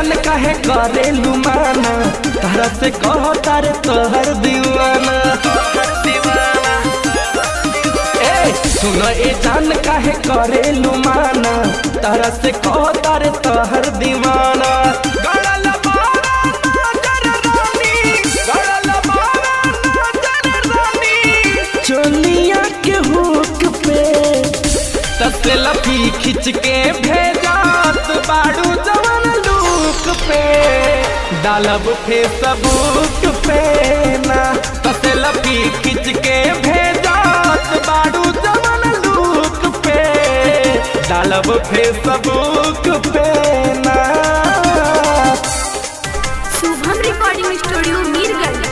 जान काहे करे लुमाना तारा से कह तारे तोहर दीवाना ए सुन ए जान काहे करे लुमाना तारा से कह तारे तोहर दीवाना गड़ल बारा नजर रानी, गड़ल बारा नजर रानी। चोलिया के हुक पे तसे लफी खिंच के भेजात बाड़ू जवन लूक पे डालब फेसबुक पे ना तसे लफी खिंच के भेजात बाड़ू जवन लूक पे डालब फेसबुक पे ना शुभम रिकॉर्डिंग स्टूडियो मीरगंज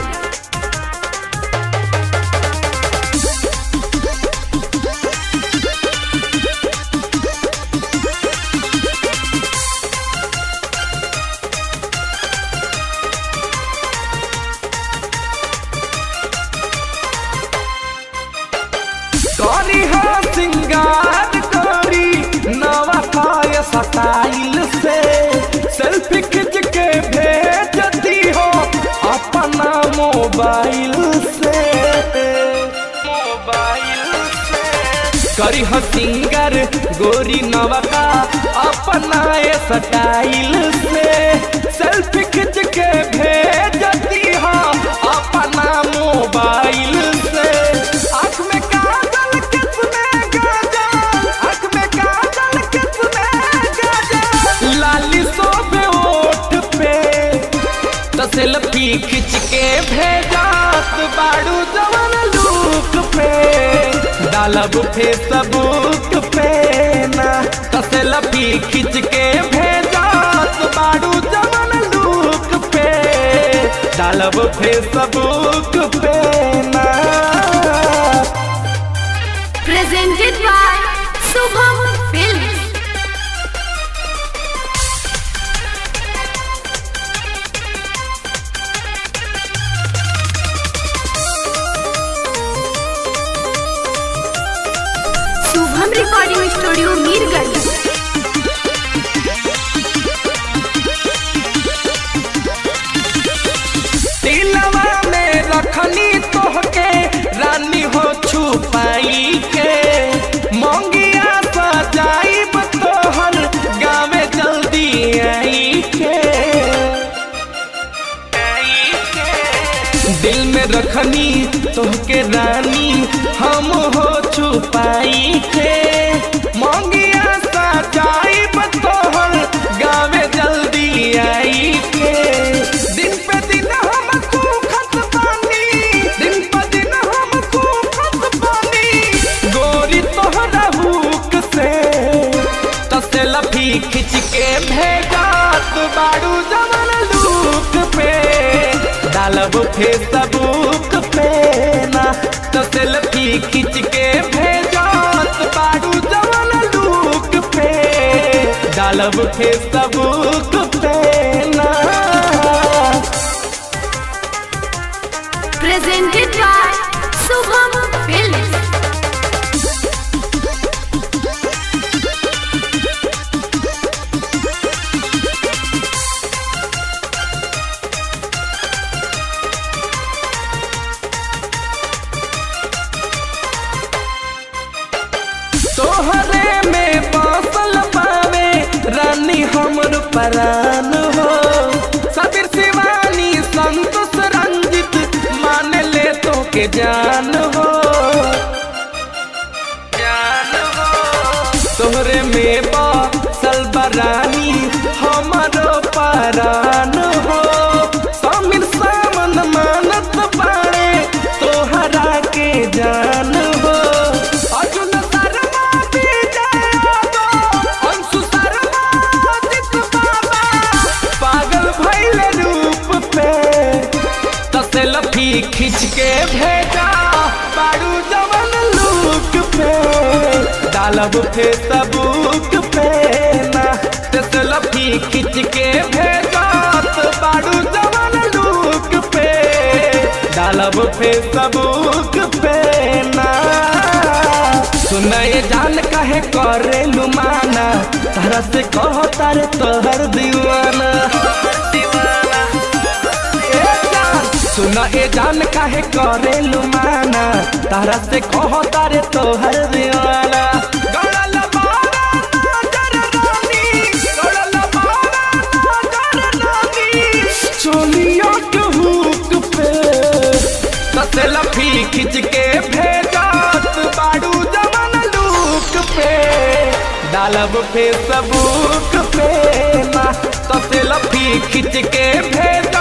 करी हो सिंगार करी नवा पाय स्टाइल से सेल्फी खिंच के भेजती हो अपना मोबाइल से मोबाइल से करी हो सिंगर गोरी नवा का अपना ये स्टाइल से सेल्फी खिंच के भेजती हो अपना मोबाइल से आँख में काजल किसने गाजल आँख में काजल किसने गाजल लाली सोबे ओठ पे तो सेल्फी खिंच के भेजात बाड़ू जवन लूक पे डालब फेसबुक पे ना तो सेल्फी खिंच के भेजात बाड़ू जवन लूक पे डालब फेसबुक पे ना presented by Shubham film Shubham recording studio Mirganj दिलवा में रखनी तोहके रानी हो छुपाई के मंगिया सजाइब तोहर गावे जल्दी आई के आई के। दिल में रखनी तोहके रानी हम हो छुपाई के मंगिया सजाइब तोहर गावे जल्दी आई के दिन पे दिन हम खूखत बानी दिन पे दिन हम खूखत बानी गोरी तोहरा हुक से तसे लफी खिंच के भेजात बाड़ू जवन लूक पे डालब फेसबुक पे ना तसे लफी खिंच के भेजात बाड़ू जवन लूक पे डालब फेसबुक पे ना प्रेजेंटेड बाय शुभम फिल्म तोहरे में बसल पावे रानी हमर परान हो सबीर शिवानी संतोष रंजित मान ले तो के जान हो जान हो तोहरे में बसल बरानी हमर परान हो समीर सामन मानत बाड़े तोहरा के जान हो अर्जुन शर्मा विजय यादव, अंशु शर्मा अजित बाबा, पागल भैले रूप पे तसे लफी खिंच के भेजा बाड़ू जवन लूक पे डालब फेसबुक पे ना तसे लफी खिंच के भेजा बाड़ू जवन लूक पे डालब फेसबुक पे ना सुनए जान काहे करे लुमाना तारा से कह तारे तोहर दीवाना ए जान, सुन ए जान काहे करे लुमाना तारा से कह तारे तोहर दीवाना गड़ल बारा नजर रानी, गड़ल बारा नजर रानी, चोलिया के हुक पे तसे लफी खिंच के भेजत बाड़ू जमन लूक पे डालब फेसबुक पे ना तसे लफी खिंच के भेज